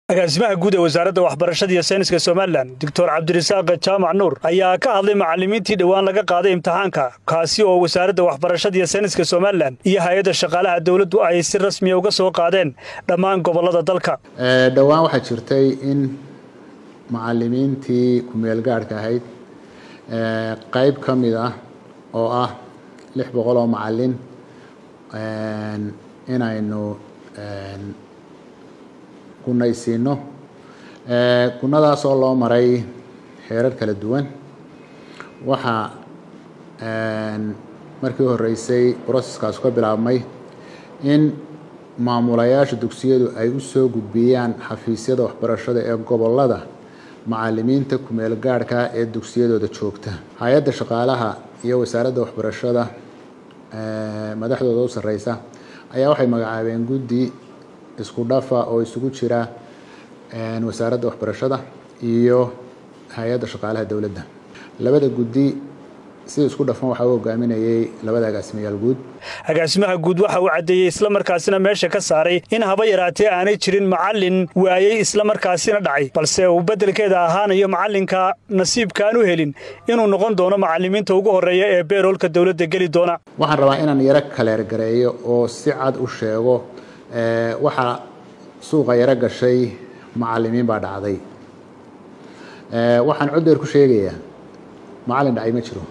agaasimaha guud ee wasaaradda waxbarashada iyo sayniska somalilan doctor cabdirasaaq jaamac nuur ayaa ka hadlay macallimiintii dhowaan laga qaaday imtixaanka kaasi oo wasaaradda waxbarashada iyo sayniska somalilan iyo hay-adda shaqaalaha dowladdu ay si rasmiya uga soo qaadeen dhammaan gobollada dalka dhowaan waxaa jirtay in macallimiintii ku-meelgaadhka ahayd qayb ka mid ah oo ah lix boqol oo macallin inaynu gunaysiino gunadaasoo loo maray heerar kala duwan waxaa markii horeysay broseskaas ka bilaabmay in maamulayaasha dugsiyadu ay u soo gudbiyaan xafiisyada waxbarashada ee gobollada macallimiinta ku-meel gaadhka ee dugsiyadooda joogta hay-adda shaqaalaha iyo wasaaradda waxbarashada madaxdooda u sarreysa ayaa waxay magacaabeen guddi isku dhafa oo isugu jira wasaaradda waxbarashada iyo hay-adda shaqaalaha dowladda labada guddi si isku dhafan waxaa u hogaaminayay labada agaasimayaal guud agaasimaha guud waxa uu caddeeyey islamarkaasina meesha ka saaray in haba yaraatee aanay jirin macallin waayey islamarkaasina dhacay balse uu beddelkeeda ahaanayo macallinka nasiibka aan u helin inuu noqon doono macallimiinta ugu horreeya ee beeroolka dowladda geli doona waxaan rabaa inaan yaro kaleergareeyo oo si cad u sheego waxaa suuqa yaro gashay macallimiin baa dhacday waxaan coddeer ku sheegayaa macallin dhacay ma jiro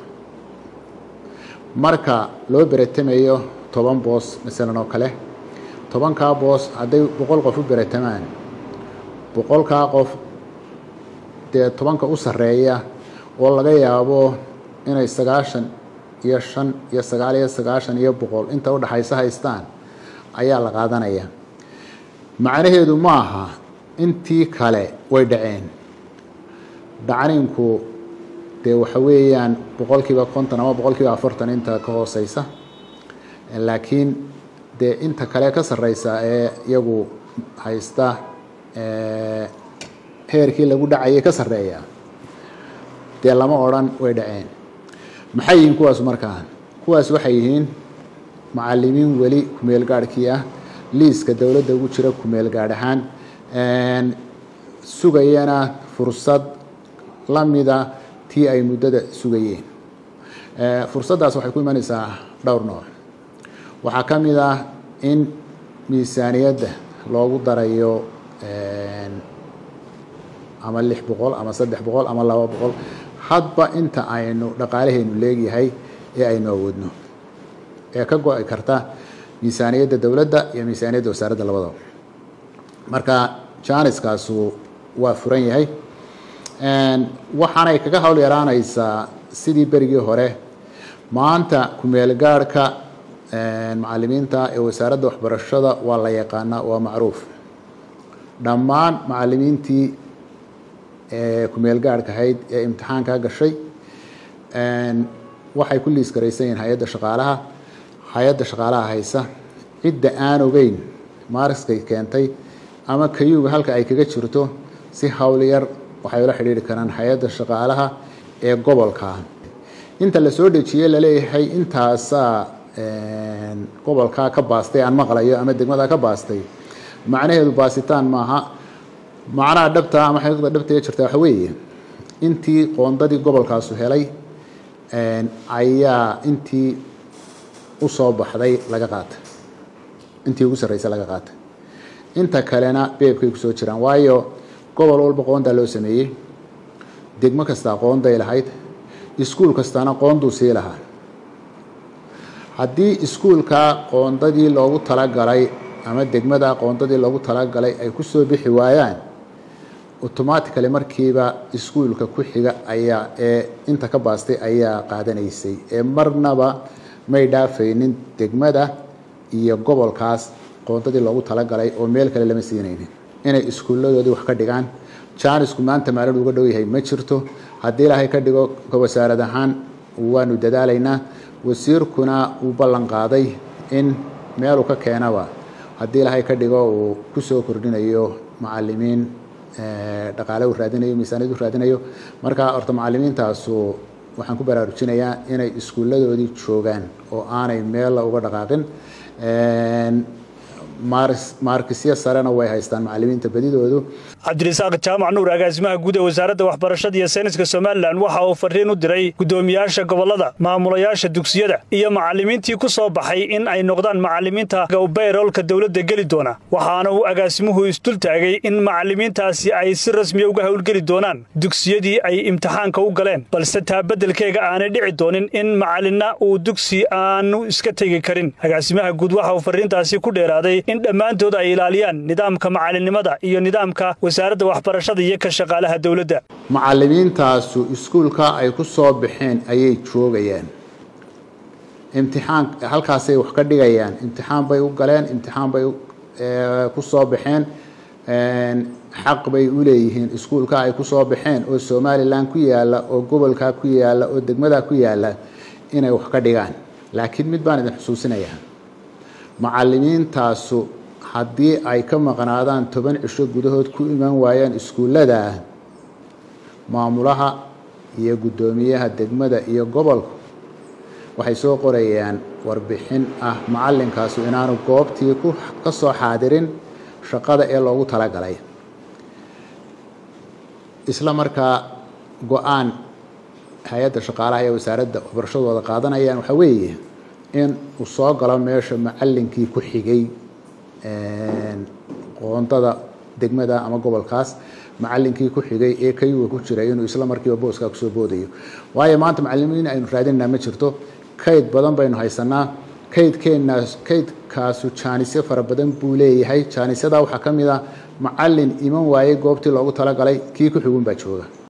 marka loo beretamayo toban boos masalan oo kale tobankaa boos hadday boqol qof u beretamaan boqolkaa qof dee tobanka u sarreeya oo laga yaabo inay sagaashan iyo shan iyo sagaal iyo sagaashan iyo boqol inta udhaxaysa haystaan ayaa la qaadanaya macnaheedu ma aha intii kale way dhaceen dhacninku dee waxa weeyaan boqolkiiba konton ama boqolkiiba afartan inta ka hooseysa laakiin dee inta kale ka sarreysa ee iyagu haysta heerkii lagu dhacayay ka sarreeya dee lama odrhan way dhaceen maxay yihiin kuwaas markaa kuwaas waxay yihiin macallimiin weli ku-meel gaadhkii ah liiska dowladda ugu jira ku-meel gaadh ahaan sugayana fursad la mida tii ay muddada sugayeen fursaddaas waxay ku imanaysaa dhowr nooc waxaa ka mid ah in miisaaniyadda loogu darayo ama lix boqol ama saddex boqol ama laba boqol hadba inta aynu dhaqaalaheenu leegyahay ee aynu awoodno ee ka go-i karta miisaaniyadda dowladda iyo miisaaniyadda wasaaradda labadaba marka janiskaasu waa furan yahay waxaanay kaga hawl yaraanaysaa sidii berigii hore maanta ku-meel gaadhka macallimiinta ee wasaaradda waxbarashada waa la yaqaanaa waa macruuf dhammaan macallimiintii ku-meel gaadhka ahayd ee imtixaankaa gashay waxay ku liis garaysan yihiin hay-adda shaqaalaha hay-adda shaqaalaha haysa cidda aan ogeyn maariskay keentay ama kayuga halka ay kaga jirto si hawl yar waxay ula xidhiiri karaan hay-adda shaqaalaha ee gobolka inta la soo dejiyey laleeyahay intaasaa gobolkaa ka baastay aan maqlayo ama degmadaa ka baastay macnaheedu baasitaan maaha macnaha dhabta ama xaqiiqda dhabta ee jirta waxa weeye intii qoondadii gobolkaasu helay ayaa intii usoo baxday laga qaatay intii ugu sarreysay laga qaatay inta kalena beebkay kusoo jiraan waayo gobol walba qoondaa loo sameeyey degmo kastaa qoonday lahayd iskuul kastaana qoonduu sii lahaa haddii iskuulkaa qoondadii loogu talagalay ama degmada qoondadii loogu talagalay ay kusoo bixi waayaan automatically markiiba iskuulka ku xiga ayaa ee inta ka baastay ayaa qaadanaysay ee marnaba may dhaafaynin degmada iyo gobolkaas qoondadii loogu talagalay oo meel kale lama siinaynin inay iskuulladoodii wax ka dhigaan jaanisku maanta maalin uga dhow yahay ma jirto haddii ilaahay ka dhigo ka wasaarad ahaan waanu dadaalaynaa wasiirkuna uu ballan qaaday in meeluu ka keenaba haddii ilaahay ka dhigo uu kusoo kordhinayo macallimiin dhaqaale uu raadinayo miisaaniyad u raadinayo marka horta macallimiintaasu waxaan ku baraarujinayaa inay iskuulladoodii joogaan oo aanay meella uga dhaqaaqin maarkisyo sarena way haystaan macalimiinta badidoodu cabdirasaaq jaamac nuur agaasimaha guud ee wasaaradda waxbarashada iyo sayniska somalilan waxa uu fariin u diray guddoomiyaasha gobollada maamulayaasha dugsiyada iyo macalimiintii ku soo baxay in ay noqdaan macalimiinta bayroolka dowladda geli doona waxaana uu agaasimuhu isdul taagay in macalimiintaasi ay si rasmiya uga howlgeli doonaan dugsiyadii ay imtixaanka u galeen balse taa beddelkeega aanay dhici doonin in macalinna uu dugsi aanu iska tegi karin agaasimaha guud waxa uu fariintaasi ku dheeraaday in dhammaantood ay ilaaliyaan nidaamka macalinimada iyo nidaamka wasaaradda waxbarashada iyo ka shaqaalaha dowladda macalimiintaasu iskuulka ay ku soo baxeen ayay joogayaan imtixaan halkaasay wax ka dhigayaan imtixaan bay u galeen imtixaan bay ku soo baxeen xaq bay u leeyihiin iskuulka ay ku soo baxeen oo somalilan ku yaalla oo gobolkaa ku yaalla oo degmadaa ku yaalla inay wax ka dhigaan laakiin mid baan idin xusuusinayaa macalimiintaasu haddii ay ka maqnaadaan toban cisho gudahood ku iman waayaan iskuullada maamulaha iyo guddoomiyaha degmada iyo gobolku waxay soo qorayaan warbixin ah macalinkaasu inaanu goobtii ka soo xaadirin shaqada ee loogu talagalay isla markaa go-aan hay-adda shaqaalaha ee wasaaradda waxbarashadooda qaadanayaan waxaa weeye in uu soo galo meesha macalinkii ku xigay qoondada degmada ama gobolkaas macalinkii ku xigay ee kayuga ku jiray inuu isla markiiba booskaa kusoo boodayo waayo maanta macalimiin aynu raadinaa ma jirto kayd badan baynu haysanaa kaydkeenaas kaydkaasu jaanisyo fara badan buu leeyahay jaanisyadaa waxaa ka mid a macalin iman waayey goobtii loogu talagalay kii ku xigun baa jooga